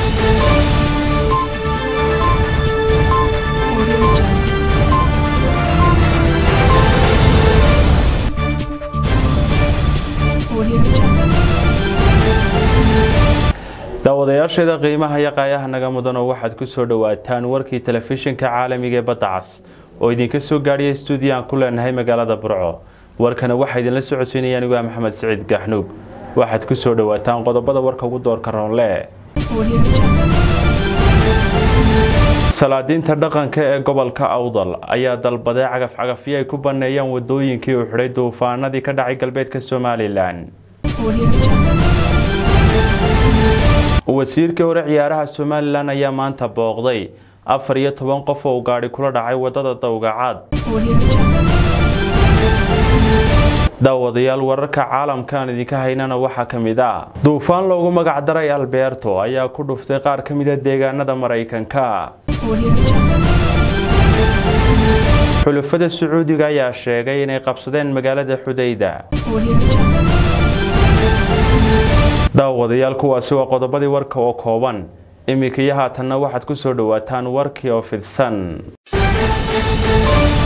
Audio Jungle. Audio Jungle. daawadayaasheeda qiimaha iyo qaayaha naga mudanoo waxaad ku soo dhowaataan warkii telefishinka caalamiga ee badda cas oo idinka soo gaadhiya stuudiyo aan ku leenahay magaalada burco warkana waxaa idinla socodsiinaya anigu ah maxamed siciid gaxnuug waxaad ku soo dhowaataan qodobada warka ugu doorka roonle Audio Jungle. salaadiinta dhaqanka ee gobolka awdal ayaa dalbaday cagaf-cagafyo ay ku banneeyaan wadooyinkii u xidhay duufaanadii ka dhacay galbeedka somalilan Audio Jungle. wasiirkii hore ciyaaraha somalilan ayaa maanta booqday afar iyo toban qof oo gaadhi kula dhacay wadada dawgacaad Audio Jungle. daawadayaal wararka caalamka aan idinka haynana waxaa ka mid ah duufaan loogu magac daray alberto ayaa ku dhuftay qaar ka mida deegaanada maraykanka Audio Jungle. xulafada sacuudiga ayaa sheegay inay qabsadeen magaalada xudayda Audio Jungle. daawadayaal kuwaasi waa qodobadii warka oo kooban iminka iyo haatanna waxaad ku soo dhowaataan warkii oo fidsan